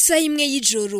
isaha imwe y'ijoro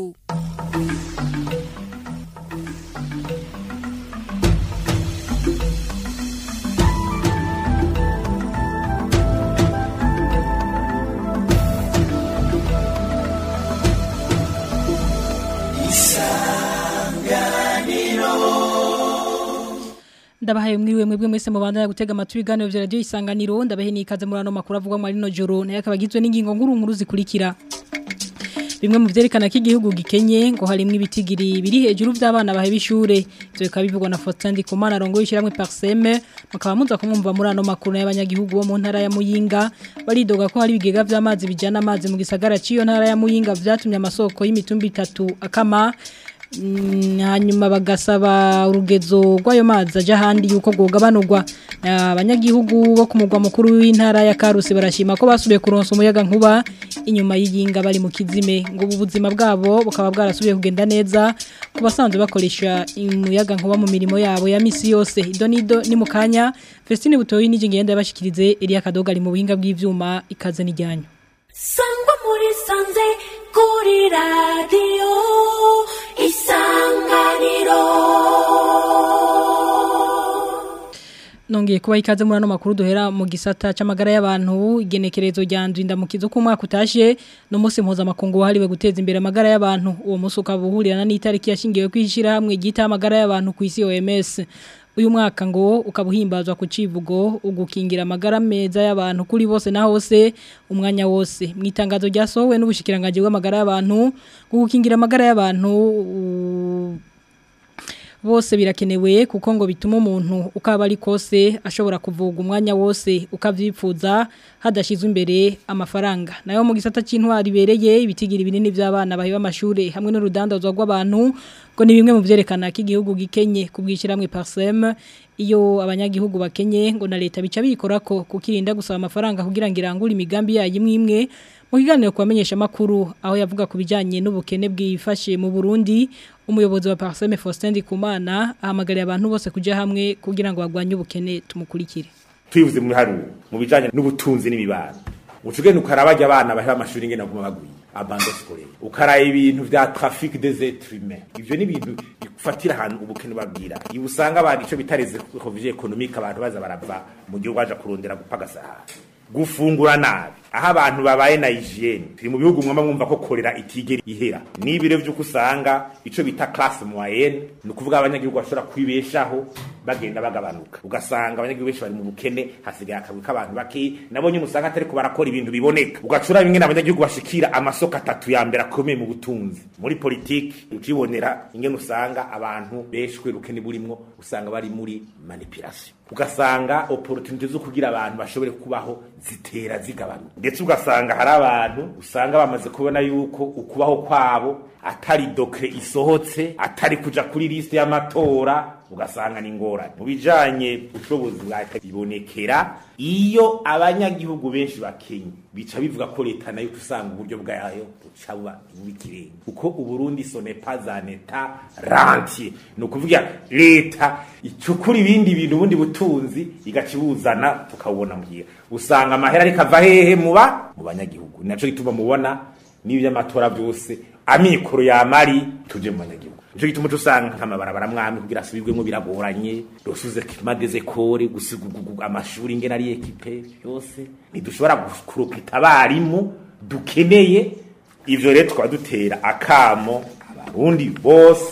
ndabahaye mwiriwe mwebwe mwese mubandanya gutega amatwi ibiganiro vya radio isanganiro ndabahe nikaze muri ano makuru avugwa muri no joro naye akaba agizwe n'ingingo nkuru nkuru zikurikira bimwe mu vyerekana ko igihugu gikenye ngo harimwo ibitigiri biri hejuru vy'abana baheba ishure ivyo bikaba bivugwa na Faustin Ndikumana rongo yishiramwe Parseme mukaba muza kumwumva muri ano makuru y'abanyagihugu bo mu ntara ya Muyinga baridoga ko hari ibigega vy'amazi bijana amazi mu gisagara ciyo ntara ya Muyinga vyatumye amasoko y'imitumba itatu akama hanyuma bagasaba urugezo rw'ayo mazi ajya ahandi yuko bwogabanurwa abanyagihugu bo ku mugwa mukuru w'intara ya karusi barashima ko basubiye kuronsa umuyaga nkuba inyuma y'iyinga bari mu kizime ngo ubu buzima bwabo bukaba bwarasubiye kugenda neza ku basanzwe bakoresha umuyaga nkuba mu mirimo yabo ya misi yose ido nido ni mu kanya fesitine butoyi n'ijyi ngenda yabashikirize iriya kadoga ari mu buhinga bw'ibyuma ikaze n'ijyanyo sangwa muri sanze kuri radiyo isanganiro Nongeye kuba ikaze muri ano makuru duhera mu gisata c'amagara y'abantu igenekerezo rya ndwi ndamukizo ku mwaka utashe no musi mpuzamakungu wahariwe guteza imbere amagara y'abantu uwo musi ukabuhurirana n'itariki yashingiwe kwishira hamwe gita amagara y'abantu ku isi OMS uyu mwaka ngo ukabuhimbazwa ku civugo ugukingira amagara meza y'abantu kuri bose na hose umwanya wose mu itangazo ryasohowe n'ubushikiranganje bw'amagara y'abantu gukingira amagara y'abantu bose birakenewe kuko ngo bituma umuntu ukaba ari kose ashobora kuvuga umwanya wose ukavyipfuza hadashizwe imbere amafaranga nayo mu gisata c'intwari bereye ibitigira binini by'abana bahiba amashure hamwe n'urudandazwa rw'abantu ngo ni bimwe mu vyerekana ko igihugu gikenye kubwishiramwe Parsem iyo abanyagihugu bakenye ngo na leta bica bikora ko kukirinda gusaba amafaranga kugira ngo irangure imigambi yayo imwe imwe mu kiganiro kubamenyesha makuru aho yavuga ku bijanye n'ubukene bwifashe mu Burundi umuyobozi wa Parseme Faustin Ndikumana ahamagariye abantu bose kuja hamwe kugira ngo bagwanye ubukene tumukurikire twivuze mu haru mu bijanye n'ubutunzi n'imibano ucugene ukarabajya abana bahe amashuri ngena guma bagwiye abando scolaire ukaraye ibintu vya trafic des êtres humains ivyo ni ibintu bifatira ahantu ubukene babwira ibu usanga abantu ico bitareze covid économique abantu baza barava mu gihugu baja kurondera gupagasa gufungura nabi aho abantu babaye na hygiene turi mu bihugu mwamba mwumva ko korera itigera ihera n'ibiro vy'uko usanga ico bita classe moyenne ni ukuvuga abanyagihugu bashobora kwibeshaho bagenda bagabanuka ugasanga abanyagihugu benshi bari mu bukene hasigaye akabwi k'abantu bake nabonye umusanga atari ko barakora ibintu biboneka ugacura bimwe n'abanyagihugu bashikira amasoko atatu ya mbere akomeye mu butunzi muri politiki ukibonera ingene usanga abantu beshwe rukene burimwo usanga bari muri manipulation ugasanga opportunity zo kugira abantu bashobore kubaho zitera zigabanuka ndetse ugasanga hari abantu usanga bamaze kubona yuko ukubaho kwabo atari dokre isohotse atari kuja kuri liste y'amatora ugasanga ni ngorane mu bijanye ubushobozi bwa leta bibonekera iyo abanyagihugu benshi bakenye bica bivuga ko leta nayo tusanga uburyo bwayo buca buba bw'ikirenga kuko uburundi sone pas un état rentier ni ukuvuga leta icukura ibindi bintu ubundi butunzi igaca ibuzana tukawubona muhira usanga amahera ariko ava hehe muba mu banyagihugu naco gituma mubona n'iby'amatora byose amikoro yamari tuje mu banyagihugu nico gituma usanga nk'amabarabara mwami kugira asubirwemo biragoranye rosuze kimageze kore gusiga amashuri ngena ari ekipe yose ntidushobora kurokita abarimu dukeneye ivyo rero tukaba dutera akamo abarundi bose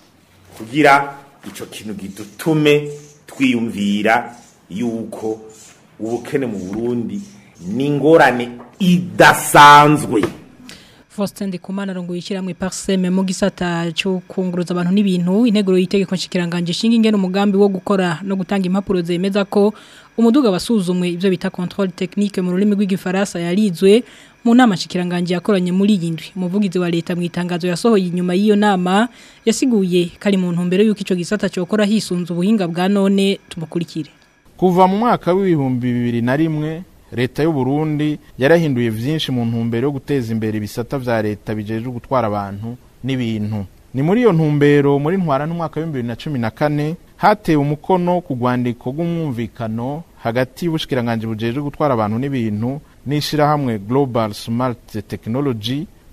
kugira ico kintu gidutume twiyumvira yuko ubukene mu Burundi ni ingorane idasanzwe Faustin Ndikumana rongo yishiramwe Parseme mu gisata cyo kunguruza abantu n'ibintu integuro yitegeko nshikiranganje shinga ingene umugambi wo gukora no gutanga impapuro zemeza ko umuduga basuzumwe ivyo bita contrôle technique mu rurimi rw'igifaransa yarizwe mu nama nshikiranganje yakoranye muri yindwi umuvugizi wa leta mu itangazo yasohoye inyuma y'iyo nama yasiguye kari mu ntumbero yuko ico gisata cokora hisunza ubuhinga bwa none tumukurikire kuva mu mwaka w'ibihumbi bibiri na rimwe leta y'u Burundi yarahinduye vyinshi mu ntumbero yo guteza imbere ibisata vya leta bijejwe gutwara abantu n'ibintu ni muri iyo ntumbero muri ntwara n'umwaka w'ibihumbi bibiri na cumi na kane hatewe umukono ku rwandiko rw'umwumvikano hagati y'ubushikiranganje bujejwe gutwara abantu n'ibintu n'ishirahamwe global smart technology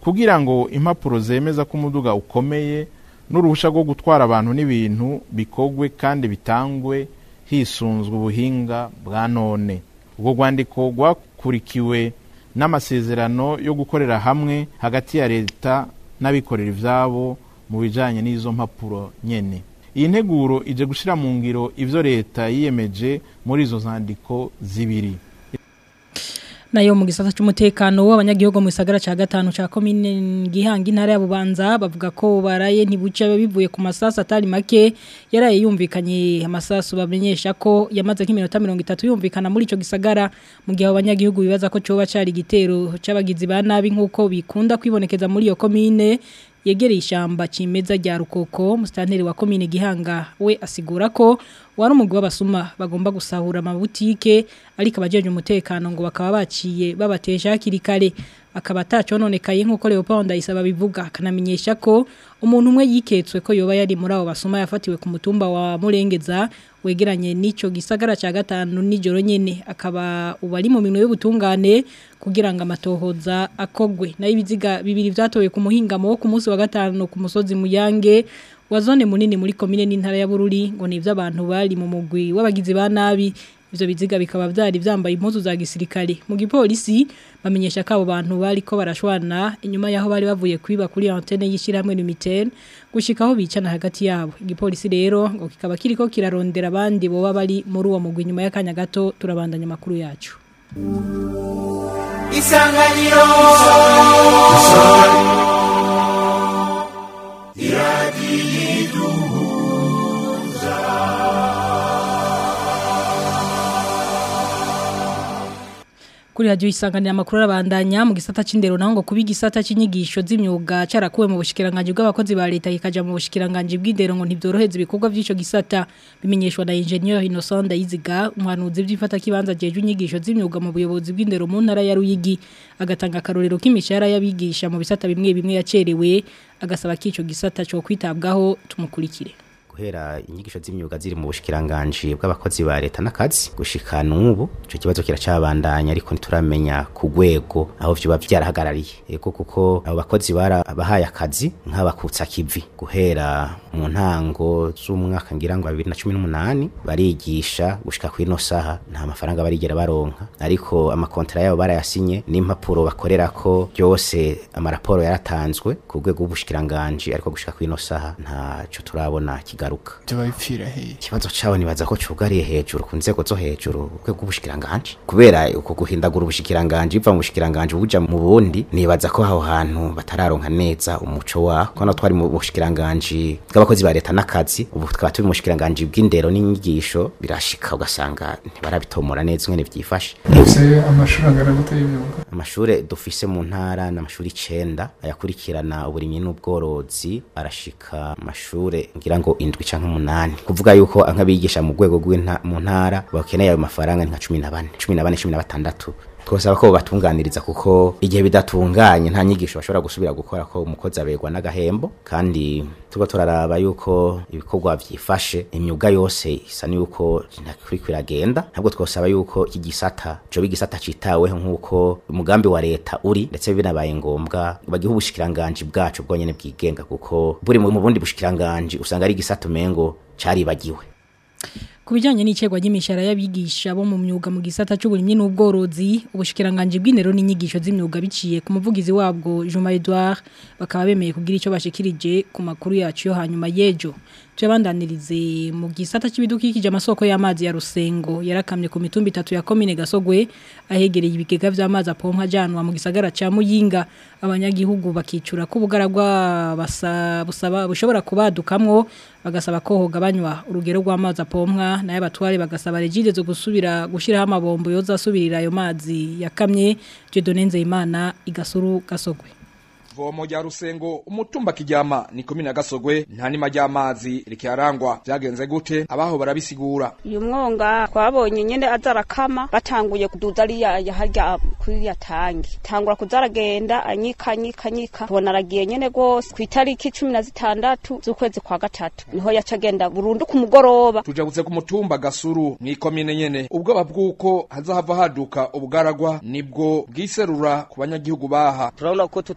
kugira ngo impapuro zemeza ko umuduga ukomeye n'uruhushya rwo gutwara abantu n'ibintu bikogwe kandi bitangwe hisunzwe ubuhinga bwa none ubwo rwandiko rwakurikiwe n'amasezerano yo gukorera hamwe hagati ya leta n'abikorera ibyabo mu bijyanye n'izo mpapuro nyene iyi nteguro ije gushyira mu ngiro ibyo leta yiyemeje muri izo zandiko zibiri nayo mu gisata cy'umutekano w'abanyagihugu mu gisagara ca gatanu ca komine Gihanga intara ya Bubanza bavuga ko baraye ntibuca bivuye ku masasu atari make yaraye yumvikanye amasasu bamenyesha ko yamaze nk'iminota 30 yumvikana muri ico gisagara mu gihe abanyagihugu bibaza ko coba cari igitero c'abagizi ba nabi nkuko bikunda kwibonekeza muri iyo komine yegereye ishyamba kimeza rya rukoko musitanteri wa komine gihanga we asigura ko wari umugwi w'abasuma bagomba gusahura amabutike ariko abajeje umutekano ngo bakaba baciye babatesha hakiri kare akaba atacononekaye nk'uko Leopold Ndayisaba bivuga akanamenyesha ko umuntu umwe yiketswe ko yoba yari muri abo basuma yafatiwe ku mutumba wa Murengeza wegeranye n'ico gisagara ca gatanu nijoro nyene akaba ubari mu minwe y'ubutungane kugira ngo amatohoza akogwe nayo ibiziga bibiri vyatowe ku muhingamo wo ku munsi wa gatanu ku musozi muyange wa zone munini muri komine n'intara ya Bururi ngo ni ivy'abantu bari mu mugwi w'abagizi ba nabi ivyo biziga bikaba vyari vyambaye impuzu za gisirikare mu gipolisi bamenyesha ko abo bantu bari ko barashwana inyuma yaho bari bavuye kwiba kuri antenne y'ishiramwe Lumitel gushikaho bicana hagati yabo igipolisi rero ngo kikaba kiriko kirarondera abandi boba bari muri uwo mugwi nyuma y'akanya gato turabandanya makuru yacu isanganiro kuri radio isanganira makuru arabandanya mu gisata c'indero naho ngo kubi gisata c'inyigisho z'imyuga carakuwe mu bushikiranganje bw'abakozi ba leta kikaja mu bushikiranganje bw'indero ngo ntivyoroheze ibikorwa by'ico gisata bimenyeshwa na ingenieur Innocent Ndayiziga umuhanuzi by'ifata kibanza jeje inyigisho z'imyuga mu buyobozi bw'indero mu ntara ya Ruyigi agatanga karorero k'imishahara y'abigisha mu bisata bimwe bimwe yacerewe agasaba kico gisata cyo kwitabwaho tumukurikire guhera inyigisho z'imyuga ziri mu bushikiranganje bw'abakozi ba leta n'akazi gushika n'ubu ico kibazo kiracabandanya ariko ntituramenya ku rwego aho vyoba vyarahagarariye ego kuko abo bakozi barabahaye akazi nk'abakutsa kivi guhera mu ntango z'umwaka ngira ngo 2018 barigisha gushika ku ino saha nta mafaranga barigera baronka ariko amakontra yabo barayasinye n'impapuro bakorerako byose amaraporo yaratanzwe ku rwego rw'ubushikiranganje ariko gushika ku ino saha ntaco turabona kiga kugaruka byo bipfira he ikibazo cyawe nibaza ko cugariye hejuru ku nzego zo hejuru urwego rw'ubushikiranganje kubera uko guhindagura ubushikiranganje biva mu bushikiranganje buja mu bundi nibaza ko aho hantu batararonka neza umuco waho kono twari mu bushikiranganje bw'abakozi ba leta n'akazi ubu tukaba turi mu bushikiranganje bw'indero n'inyigisho birashika ugasanga ntibarabitomora neza ingene vyifashe ese amashuri angana gute y'imyuga amashure dufise mu ntara n'amashuri icenda ayakurikirana uburimyi n'ubworozi arashika amashure ngira ngo indwi canke umunani kuvuga yuko nk'abigisha mu rwego mu ntara bakeneye ayo mafaranga ni nka cumi na bane cumi na bane cumi na batandatu twosaba ko batunganiriza kuko igihe bidatunganye nta nyigisho bashobora gusubira gukora ko umukozi aberwa n'agahembo kandi tuba turaraba yuko ibikorwa vyifashe imyuga yose isa n'uko ntakuri kwiragenda ntabwo twosaba yuko iki gisata coba igisata citaweho nk'uko umugambi wa leta uri ndetse binabaye ngombwa bagiha ubushikiranganji bwacu bwonyene bwigenga kuko buri mu bundi bushikiranganji usanga ari igisata umengo caribagiwe Kubijanye n'icegwa ry'imishahara y'abigisha bo mu myuga mu gisata c'uburimyi n'ubworozi ubushikiranganje bw'indero n'inyigisho z'imyuga biciye ku muvugizi wabwo Juma Edouard bakaba bemeye kugira ico bashikirije ku makuru yacu yo hanyuma yejo tuyabandanirize mu gisata c'ibidukikije amasoko y'amazi ya Rusengo yarakamye ku mitumba itatu ya komine Gasogwe ahegereye ibigega vy'amazi apompa janwa mu gisagara ca Muyinga abanyagihugu bakicura ko bugaragwa basa busaba bushobora kubadukamwo bagasaba ko hogabanywa urugero rw'amazi apompwa naye abatware bagasaba regide zo gusubira gushiraho amabombo yoza asubirira ayo mazi yakamye Jedone Nzeyimana igasuru gasogwe vomo rya rusengo umutumba kijyama ni komine gasogwe nta nima ry'amazi rikiharangwa byagenze gute abaho barabisigura uyu mwonga twabonye nyene azarakama batanguye kuduza ariya harya kuri ya tangi tangura kuzaragenda anyika anyika anyika tubona aragiye nyene gose ku itariki cumi na zitandatu z'ukwezi kwa gatatu niho yaca agenda burundu ku mugoroba tujabutse ku mutumba gasuru mw'ikomine nyene ubwoba bw'uko hazahava haduka ubugaragwa nibwo bwiserura ku banyagihugu baha turabona ko tutazo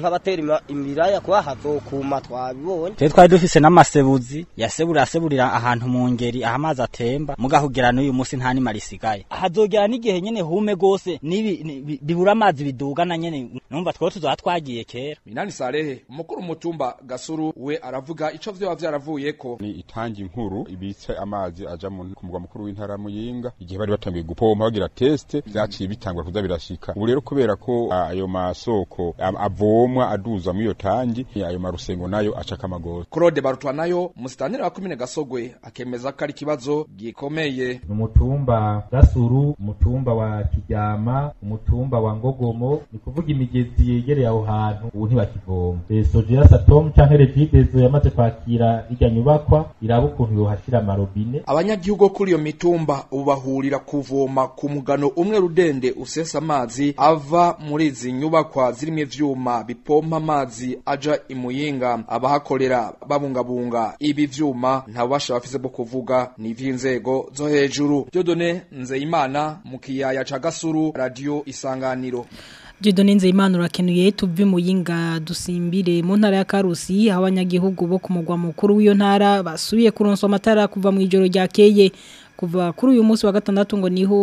nk'abatera ima- imiraya kuba hazokuma twabibonye twe twari dufise n'amasebuzi yasebura aseburira ahantu mu ngeri aho amazi atemba mugahugera n'uyu munsi nta nima risigaye hazogera n'igihe nyene hume gose nibi ni- bi- bibura amazi bidugana nyene numva twari tuzoba twagiye kera Minani Sarehe umukuru w'umutumba Gasuru we aravuga ico vyoba vyaravuyeko ni itangi nkuru ibitse amazi aja mu ku mugwa mukuru w'intara ya Muyinga igihe bari batangiye gupompa bagira teste vyaciye bitangwa kuza birashika ubu rero kubera ko ah, ayo masoko am- avomwa aduza muri iyo tangi ayo marusengo nayo acaka amagozi Claude Barutwanayo musitanteri wa komine Gasogwe akemeza ko ari ikibazo gikomeye umutumba gasuru umutumba wa kiryama umutumba wa ngogomo ni kuvuga imigezi yegereye aho hantu ubu ntibakivoma sojera satom canke regidezo yamaze kwakira irya nyubakwa iraba ukuntu yohashira amarobine abanyagihugu bo kuri iyo mitumba ubu bahurira kuvoma ku mugano umwe rudende usesa amazi ava muri izi nyubakwa zirimo ivyuma bipompa amazi aja imuyinga abahakorera babungabunga ibi vyuma nta bubasha bafise bwo kuvuga ni ivy'inzego zo hejuru Dieudonne Nzeyimana mu kiyaya ca Gasuru radio Isanganiro Jidone Nzeyimana urakenuye tuve mu yinga dusimbire mu ntara ya Karusi aho abanyagihugu bo ku mugwa mukuru w'iyo ntara basubiye kuronswa amatara kuva mu ijoro ryakeye kuva kuri uyu munsi wa gatandatu ngo niho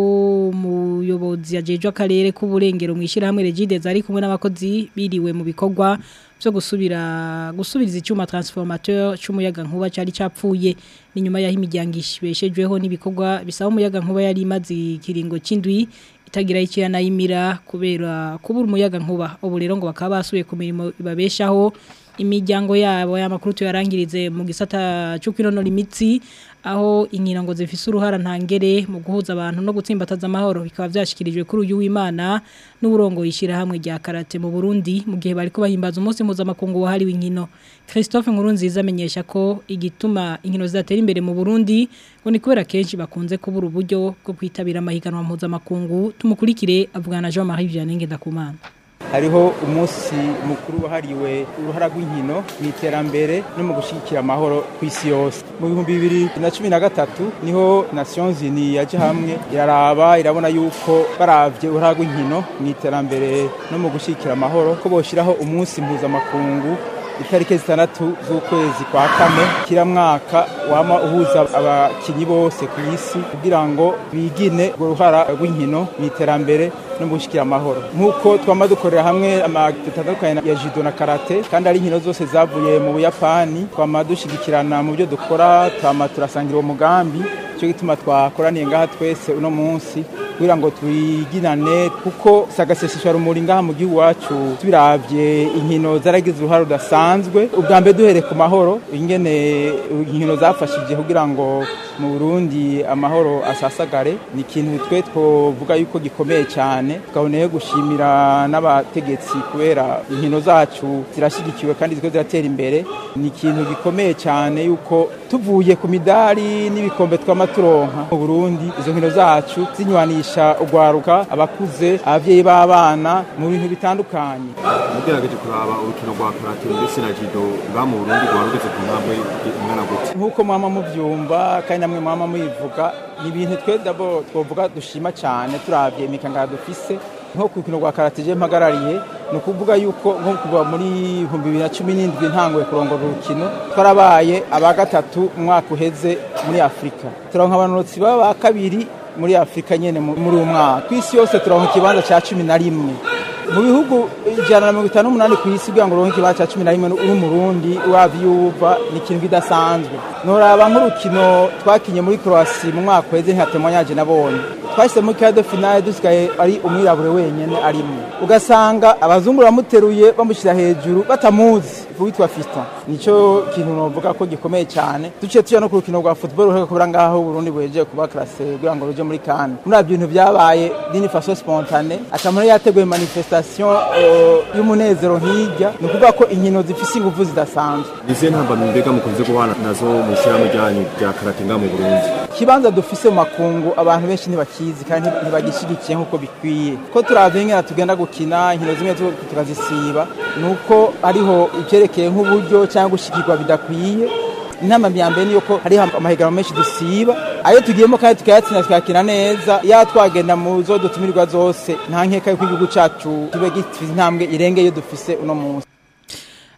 umuyobozi ajejwe akarere k'uburengero mu ishyirahamwe Regide zari kumwe n'abakozi biriwe mu bikorwa byo gusubira gusubiriza icyuma transformateur cy'umuyaga nkuba cyari cyapfuye ni nyuma yaho imiryango ishibeshejweho n'ibikorwa bisaba umuyaga nkuba yari imaze ikiringo cy'indwi itagira icyo yanayimira kubera kubura umuyaga nkuba ubu rero ngo bakaba basubiye ku mirimo ibabeshaho imiryango yabo y'amakuru tuyarangirize mu gisata cyo kwinonora imitsi aho inkino ngo zifise uruhara ntangere mu guhuza abantu no gutsimbataza amahoro bikaba byashikirijwe kuri uyu w'Imana n'uburongo yishira hamwe rya karate mu Burundi mu gihe bari kubahimbaza umunsi mpuzamakungu wahariwe inkino Christophe Nkurunziza amenyesha ko igituma inkino zatera imbere mu Burundi ngo ni kubera kenshi bakunze kubura uburyo bwo kwitabira amahiganwa mpuzamakungu tumukurikire avugana na Jean-Marie Vianney Ngendakumana hariho umunsi mukuru wahariwe uruhara rw'inkino mu iterambere no mu gushyigikira amahoro ku isi yose mu bihumbi bibiri na cumi na gatatu niho nations unies yaje hamwe iraraba irabona yuko baravye uruhara rw'inkino mu iterambere no mu gushyigikira amahoro ko boshyiraho umunsi mpuzamakungu itariki zitandatu z'ukwezi kwa kane kira mwaka wama uhuza abakinyi bose ku isi kugira ngo bigine urwo ruhara rw'inkino mu iterambere no mu gushyikira amahoro nk'uko twama dukorera hamwe amatandukanye ya judo na karate kandi ari inkino zose zavuye mu buyapani twama dushyigikirana mu byo dukora twama turasangira uwo mugambi cyo gituma twakoraniye ngaha twese uno munsi kugira ngo twiginane kuko sagaseseshwa rumuri ngaha mu gihugu wacu tubiravye inkino zaragize uruhare rudasanzwe ubwa mbere duhere ku mahoro ingene inkino zafashije kugira ngo mu Burundi amahoro asasagare ni ikintu twe twovuga yuko gikomeye cyane tukaboneye gushimira n'abategetsi kubera inkino zacu zirashyigikiwe kandi ziko ziratera imbere ni ikintu gikomeye cyane yuko tuvuye ku midari n'ibikombe twama turonka mu Burundi izo nkino zacu zinywanisha urwaruka abakuze abavyeyi b'abana mu bintu bitandukanye mugerageje kuraba urukino rwa karate ndetse na judo nga mu Burundi rwarugeze ku ntambwe ingana gute nk'uko mwama muvyumva kandi namwe mwama muyivuga ni ibintu twe dabo twovuga dushima cyane turavye imikangara dufise nko ku rukino rwa karate je mpagarariye ni ukuvuga yuko nko kuva muri ibihumbi bibiri na cumi n'indwi ntanguye kurongora urukino twarabaye aba gatatu umwaka uheze muri afurika turonka abanonotsi baba ba kabiri muri afurika nyene muri uwo mwaka ku isi yose turonka ikibanza cya cumi na rimwe mu bihugu ijana na mirongo itanu n'umunani ku isi kugira ngo uronke ikibanza cya cumi na rimwe uri umurundi wavyuva ni ikintu kidasanzwe noraba nk'urukino twakinye muri croasi mu mwaka uheze ntihatemanyaje nabonye twashyize muri kado finale dusigaye ari umwirabure wenyine arimo ugasanga abazungu bamuteruye bamushyira hejuru batamuzi witwa Fiston nico kintu novuga ko gikomeye cyane duciye tuja no ku rukino rwa football ruheka kubera ngaho Burundi bweje kuba classe kugira ngo ruje muri CAN muri abyo bintu byabaye dini façon spontane akamara yateguye manifestation uh, y'umunezero nkijya ni ukuvuga ko inkino zifise ingufu zidasanzwe izihe ntambamyi mbega mukunze kubana nazo mu ishyirahamwe ryanyu rya karate nga mu Burundi ikibanza dufise mu makungu abantu benshi ntibakizi kandi ntibagishyigikiye nk'uko bikwiye ko turavye ngena tugenda gukina inkino zimwe tukazisiba nuko ariho ivyerekeye nk'uburyo cyangwa gushikirwa bidakwiye inama ya mbere niyo ko hariho amahiganwa menshi dusiba ayo tugiyemo kandi tukayatsinda tukakina neza iyo twagenda mu zo dutumirwa zose nta nkeka yuko igihugu cacu kibe gifite intambwe irengeye dufise uno munsi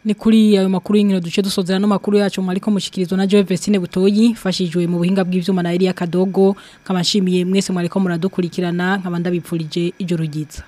ni kuri ayo makuru y'inkino duce dusozera no makuru yacu mwariko mushikirizwa na Joe Vestine Butoyi fashijwe mu buhinga bw'ivyuma na Elia Kadogo kamashimiye mwese mwariko muradukurikirana nkabanda bipfurije ijoro ryiza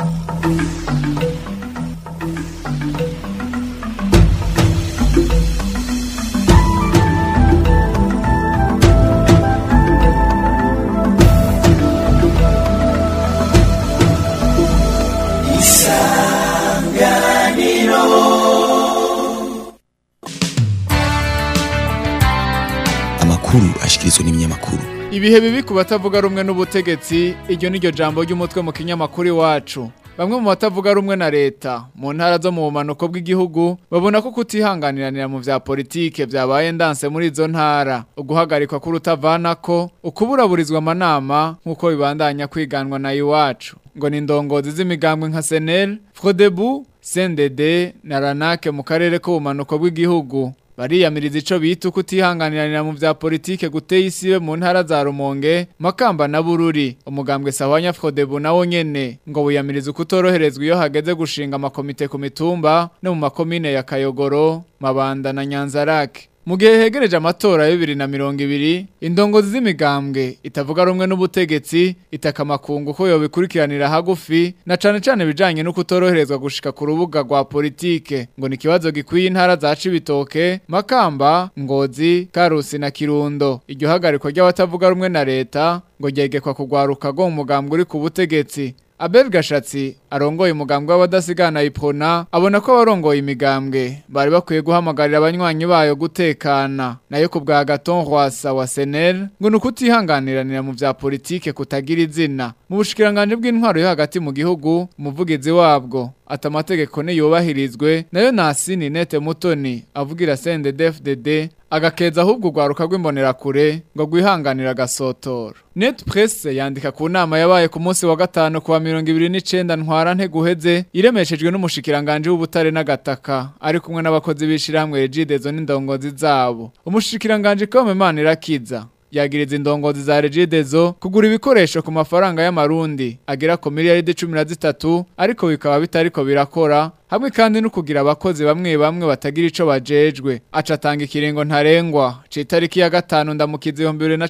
amakuru ashikirizwa n'ibinyamakuru ibihe bibi ku batavuga rumwe n'ubutegetsi iryo niryo jambo ry'umutwe mu kinyamakuru iwacu bamwe mu batavuga rumwe na leta mu ntara zo mu bumanuko bw'igihugu babona ko kutihanganiranira mu vya politike vyabaye ndanse muri izo ntara uguhagarikwa k'urutavanako ukuburaburizwa amanama nk'uko bibandanya kwiganwa na iwacu ngo ni indongozi z'imigambwe nka senel frodebu sendede na ranake mu karere k'ubumanuko bw'igihugu bariyamiriza ico bita kutihanganiranira mu vya politike guteye isibe mu ntara za Rumonge Makamba na Bururi umugambwe Sawanya Frodebu nawo nyene ngo buyamiriza kutoroherezwa iyo hageze gushinga amakomite ku mitumba no mu makomine ya Kayogoro Mabanda na Nyanzarake mu gihe hegereje amatora ya bibiri na mirongo ibiri indongozi z'imigambwe itavuga rumwe n'ubutegetsi itaka amakungu ko yobikurikiranira hagufi na cane cane bijanye no kutoroherezwa gushika ku rubuga rwa politike ngo ni ikibazo gikwiye intara za Cibitoke Makamba Ngozi Karusi na Kirundo iryo hagarikwa ry'abatavuga rumwe na leta ngo ryegekwa kugwaruka go mu mugambwe uri ku butegetsi Abel Gashatsi arongoye umugambwe w'abadasigana ipona abona ko abarongoye imigambwe bari bakwiye guhamagarira abanywanyi bayo gutekana nayo ku bwa Gaton Rwasa wa Senel ngo nukutihanganiranira mu vya politike kutagira izina mu bushikiranganje bw'intwaro yo hagati mu gihugu umuvugizi wabwo ati amategeko niyubahirizwe nayo nasini nete mutoni avugira CNDD-FDD agakeza ahubwo urwaruka rw'imbonerakure ngo rwihanganira agasotoro net press yandika ku nama yabaye ku munsi wa gatanu kuwa mirongo ibiri n'icenda ntwara nteguheze iremeshejwe n'umushikiranganje w'ubutare n'agataka ari kumwe n'abakozi b'ishirahamwe regidezo n'indongozi zabo umushikiranganje Komemana irakiza yagiriza indongozi za regidezo kugura ibikoresho ku mafaranga y'amarundi agera ku miliyaridi cumi na zitatu ariko bikaba bitariko birakora hamwe kandi no kugira abakozi bamwe bamwe batagira ico bajejwe aca atanga ikiringo ntarengwa citariki ya gatanu ndamukizi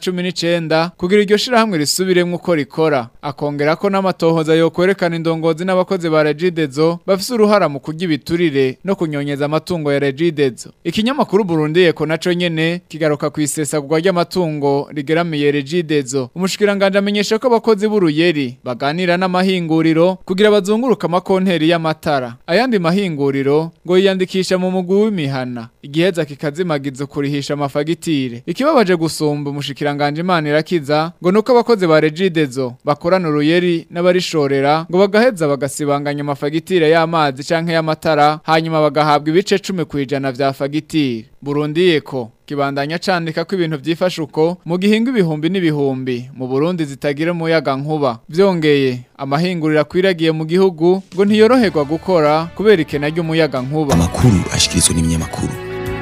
2019 kugira iryo shirahamwe risubiremwe uko rikora akongera ko n'amatohoza yo kwerekana indongozi n'abakozi ba Regidezo bafise uruhara mu kurya ibiturire no kunyonyeza amatungo ya Regidezo ikinyamakuru Burundi eko naco nyene kigaruka kwisesagurwa ry'amatungo rigeramiye Regidezo umushikiranganje amenyesha ko abakozi b'uruyeri baganira n'amahinguriro kugira bazunguruka amakonteri y'amatara aya ayandi mahinguriro ngo yiyandikisha mu mugwi w'imihana igiheza kikazimagiza kurihisha amafagitire ikibabaje gusumba umushikiranganje Imana irakiza ngo nuko abakozi ba Regidezo bakorana uruyeri n'abarishorera ngo bagaheza bagasibanganya amafagitire y'amazi canke y'amatara hanyuma bagahabwa ibice 10 kwijana vya fagitire Burundi eko kibandanya candika ko ibintu byifashe uko mu gihinga ibihumbi n'ibihumbi mu Burundi zitagira umuyaga nkuba byongeye amahinguriro akwiragiye mu gihugu ngo ntiyoroherwa gukora kubera ikena ry'umuyaga nkuba amakuru ashikirizwa n'ibinyamakuru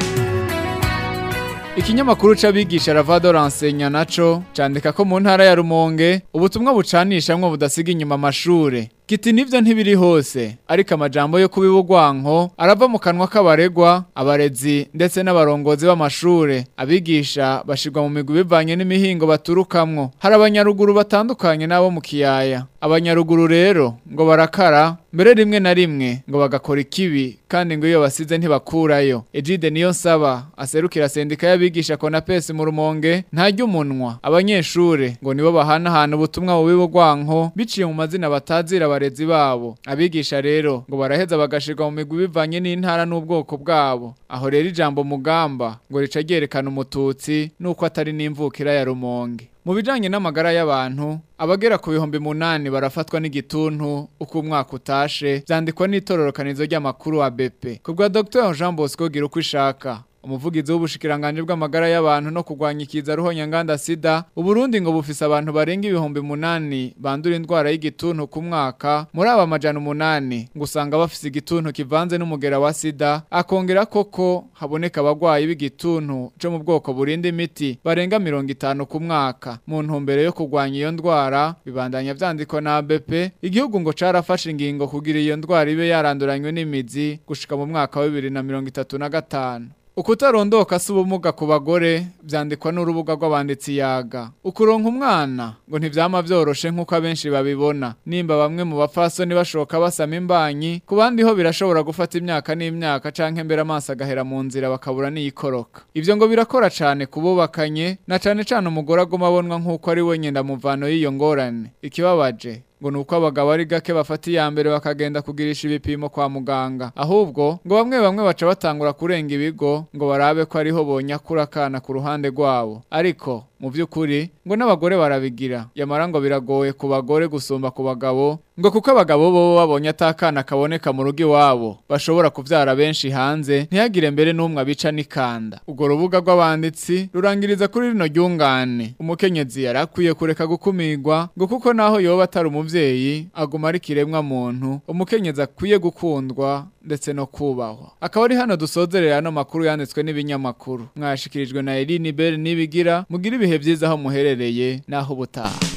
Ikinyamakuru c'abigisha Ravado Rensenya naco candika ko mu ntara ya Rumonge ubutumwa bucanishamwe budasiga inyuma amashure Kiti nivyo ntibiri hose ariko amajambo yo kubibugwanko arava mu kanwa k'abaregwa abarezi ndetse n'abarongozi b'amashure abigisha bashirwa mu migwi bivanye n'imihingo baturukamwo hari abanyaruguru batandukanye nabo mu kiyaya abanyaruguru rero ngo barakara mbere rimwe na rimwe ngo bagakora ikibi kandi ngo iyo basize ntibakurayo Ejide niyo nsaba aserukira sendika y'abigisha Konapesi mu Rumonge ntajya umunwa abanyeshure ngo nibo bahanahana ubutumwa bubibugwanko biciye mu mazina batazira abarezi babo abigisha rero ngo baraheza bagashirwa mu migwi bivanye n'intara n'ubwoko bwabo aho rero ijambo mugamba ngo rica ryerekana umututsi nuko atari n'imvukira ya Rumonge mu bijanye n'amagara y'abantu abagera ku bihumbi munani barafatwa n'igituntu uko umwaka utashe vyandikwa n'itororokanizo ry'amakuru wa BP kubwa Dr Jean Bosco gira uko ishaka umuvugizi w'ubushikiranganje bw'amagara y'abantu no kurwanya ikiza ruhonya nganda sida uburundi ngo bufise abantu barenga ibihumbi munani bandura indwara y'igituntu ku mwaka muri aba majana umunani ngo usanga bafise igituntu kivanze n'umugera wa sida akongera koko haboneka abagwayi b'igituntu co mu bwoko burinda imiti barenga mirongo itanu ku mwaka mu ntumbero yo kurwanya iyo ndwara bibandanya vyandikwa na ABP igihugu ngo carafashe ingingo kugira iyo ndwara ibe yaranduranywe n'imizi gushika mu mwaka wa 2035 Ukutarondoka si ubumuga ku bagore vyandikwa n'urubuga rw'abanditsi yaga. Ukuronka umwana ngo ntivyama vyoroshe nk'uko abenshi babibona. Nimba bamwe mu bapfasoni bashoka basama imbanyi, ku bandi ho birashobora gufata imyaka n'imyaka canke mbere amaso agahera mu nzira bakabura n'iyikoroka. Ivyo ngo birakora cane kububakanye, na cane cane umugore aguma abonwa nk'uko ari we nyendamuvano y'iyo ngorane. Ikibabaje ngo nuko abagabo ari gake bafata iya mbere bakagenda kugirisha ibipimo kwa muganga ahubwo ngo bamwe bamwe baca batangura kurenga ibigo ngo barabe ko ariho bonyakura akana ku ruhande rwabo ariko mu by'ukuri ngo n'abagore barabigira yamara ngo biragoye ku bagore gusumba ku bagabo ngo kuko abagabo bo babonye atakana kaboneka mu rugo iwabo bashobora kuvyara benshi hanze ntihagire mbere n'umwe abica n'ikanda ubwo rubuga rw'abanditsi rurangiriza kuri rino ryungane umukenyezi yarakwiye kureka gukumirwa ngo kuko naho yoba atari umuvyeyi aguma ari kiremwa muntu umukenyezi akwiye gukundwa ndetse no kubahwa akaba ari hano dusozerera ano makuru yanditswe n'ibinyamakuru mwashikirijwe na Eline Bell nibigira mugira ibihe byiza aho muherereye naho ubutaha